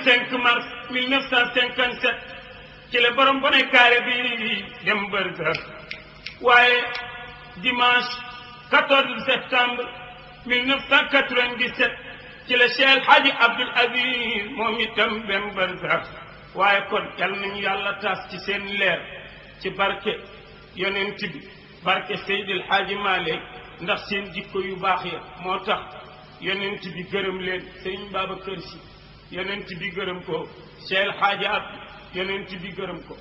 5 mars 1957 ci la borom bone kaare bi dem bërsëx waaye dimanche 14 septembre 1997 ci la Cheikh Hadji Abdoul Aziz moom itam dem bërsëx waaye kon yal nañu yàlla taas ci seen leer ci barke yonent bi barke Seydil Hadji Malick ndax seen jikko yu baax ya moo tax yonent bi gërëm leen Sëriñ Babacar Si yonent bi gërëm ko Cheikh Hadji Abdou yonent bi gërëm ko